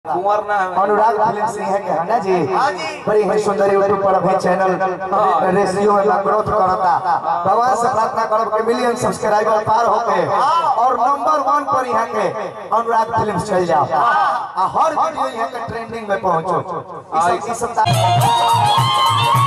कुंवर ना है अनुराग फिल्म सिंह है के है ना जी हाँ जी। बड़ी ही सुंदर यूट्यूब पर अभी चैनल रेशियो में ग्रोथ करता भगवान से प्रार्थना करब के मिलियन सब्सक्राइबर पार होके और नंबर वन पर यहाँ के अनुराग फिल्म चल जाओ आ हर वीडियो यहाँ के ट्रेंडिंग में पहुंचो इस इस सप्ताह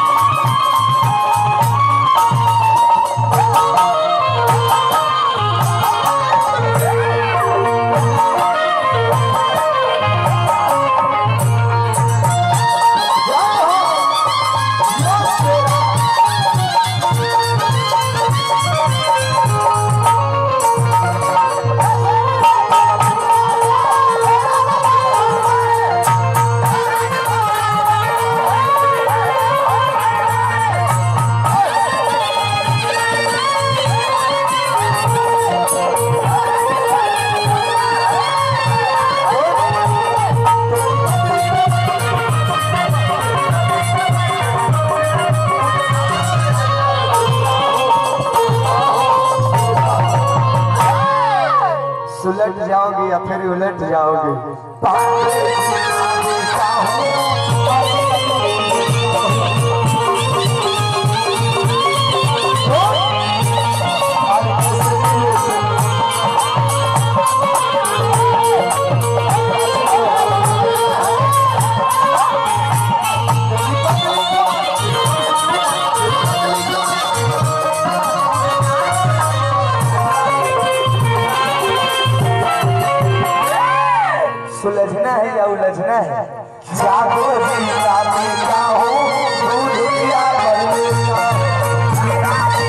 सुलट जाओगी या फिर उलट जाओगी सुलझना है या उलझना है जागो जी राती का हो भूल किया करने का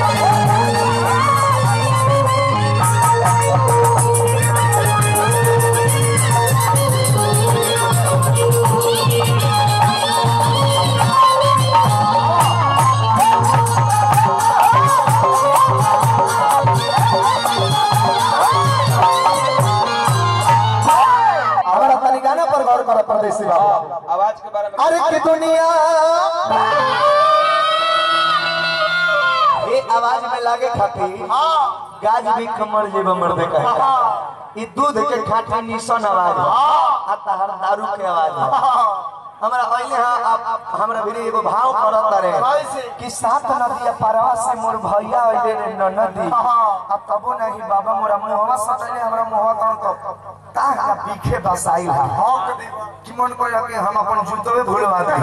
हमारा तनी गाना पर गौर करो परदेसी बाबू आवाज के बारे में अरे की दुनिया ये आवाज में लागे खाती गाज भी कमर जेब मर्दे कहे ई दूध के खाटी निशन आवाज है आ तहर दारू के आवाज है हमरा पहले हाँ आप हमरा भी एगो भाव करत रे कि सात नदी पारवा से मोर भैया अइले रे न नदी अब तबो नहीं बाबा मोरा मुहवा सटले हमरा मुहवा तन तो ता पीखे बसाई है कि मन को कि हम अपन जुतवे भूलवा दे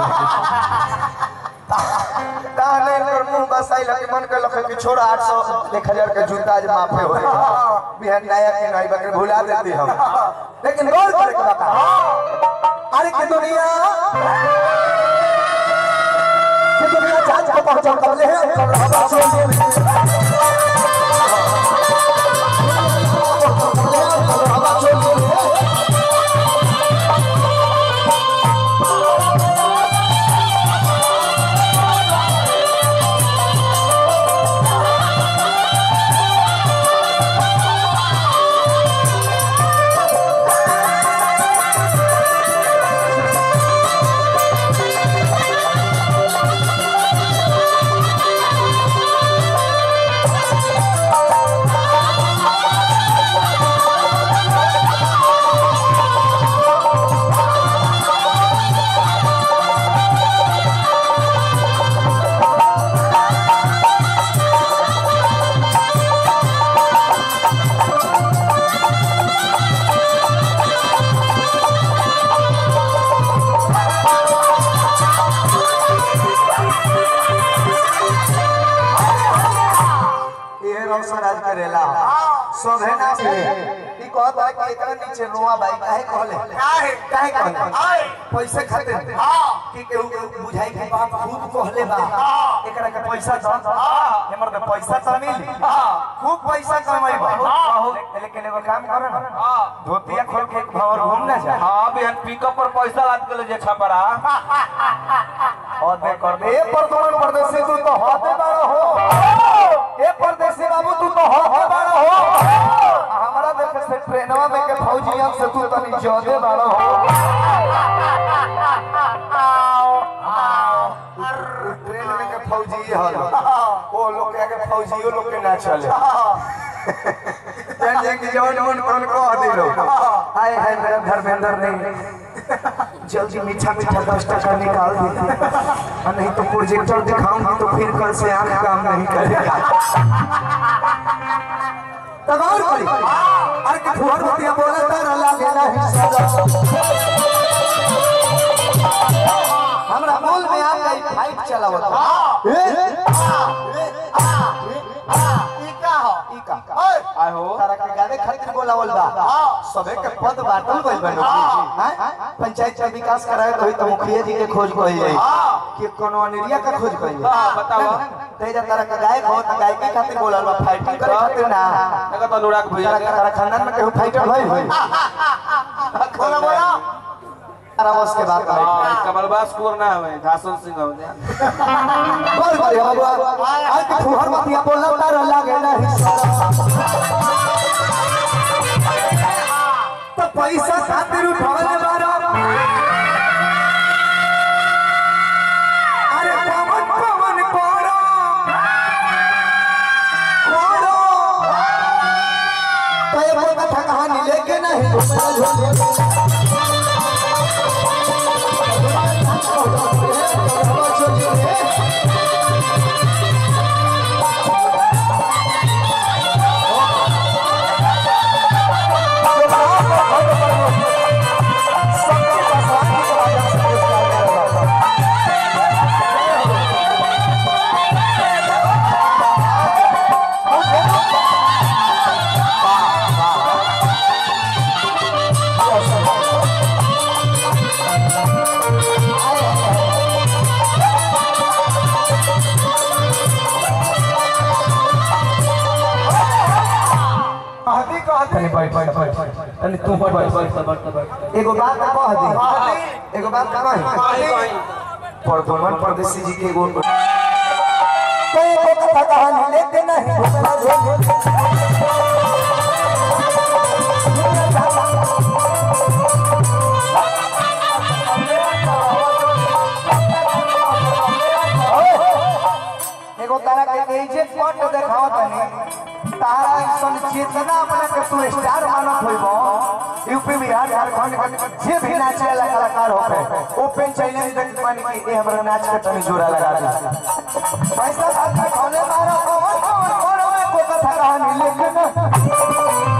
ताने कर मुंह बसाई लगे मन के लखे कि छोड़ा 800 1000 के जूता आज माफे होए बिहान नया के नहीं बकरे भुला देती हम लेकिन गौर करे के बता अरे के दुनिया के दुनिया जांच को पहचान कर ले है कर हवा चोली हवा चोली ये रौशन आज करेला सब है ना ई कहत है कि एकरा नीचे रोआ बाई काहे कहले काहे काहे कहले पैसे खातिर कि केहू केहू बुझाई के बात खूब कहले बा एकरा के पैसा दो हमर के पैसा त मिली खूब पैसा कमाई बा लेकिन एगो काम कर धोतिया खोल के एक भवर घूम ना जा हाँ बिहान पिकअप पर पैसा लाद के ले जे छपरा हदे कर दे ए परदोन परदेसी तू तो हदे बाड़ा हो ए परदेसी बाबू तू तो हदे बाड़ा हो हमारा देख से ट्रेनवा में के फौजियन से तू तनी ज्यादा बाड़ा हो ट्रेन में के फौजी हल ओ लोग के आगे फौजियो लोग के ना चले जान जान की जवान मन कौन को दिलो आए है मेरा धर्मेंद्र नहीं जल्दी मीठा मीठा दस टका निकाल देती और नहीं तो प्रोजेक्टर दिखाऊंगी तो फिर कल से आंख काम नहीं करेगा तब और करी अरे कि फुहर बतिया बोला तारा लागे ना हिस्सा हमरा मूल में आ गई फाइट चलावत ए ई का हो ई का ओए आय हो तारा के गावे खातिर बोलावल बा सबे के पद बाटल गइल बा हैं पंचायत का विकास कराए तो ही तो मुखिया जी के खोज कोई जाई कि कोनो अनिरिया का खोज कोई जाई हाँ, बताओ। तेजा तारा का गायक हो त गायकी खातिर बोलल बा फाइटिंग करे खातिर ना देखो तो अनुराग भैया तारा के तारा खानदान में केहू फाइटर भइल होई बोला बोला तारा बस के बात है हाँ, कमलबास कुंवर ना हवे धासन सिंह हवे बोल बोल बाबू आज के फुहर बतिया बोलला तारा लागे ना हिस्सा तो पैसा खातिर उठावले बारो अरे पवन पवन कोरो कोरो तो ये कोई कथा कहानी लेके नहीं घूमना झोले कहती कहती अरे तू बैठ बैठ एगो बात कह दे एगो बात कह कहीं कहीं प्रदुमन परदेसी जी के एगो कोई एगो कथा कहानी लेते नहीं घूमना झोले एगो तारा के एजे पट देखावत तनी तारा सन चेतना अपना के तू स्टार मानत होइबो यूपी बिहार झारखंड के जे भी नाचे वाला कलाकार होखे ओपन चैलेंज देख पानी कि ए हमरा नाच के तनी जोरा लगा दे पैसा खातिर खोले मारो कौन कौन कौन में को कथा कहानी लेके ना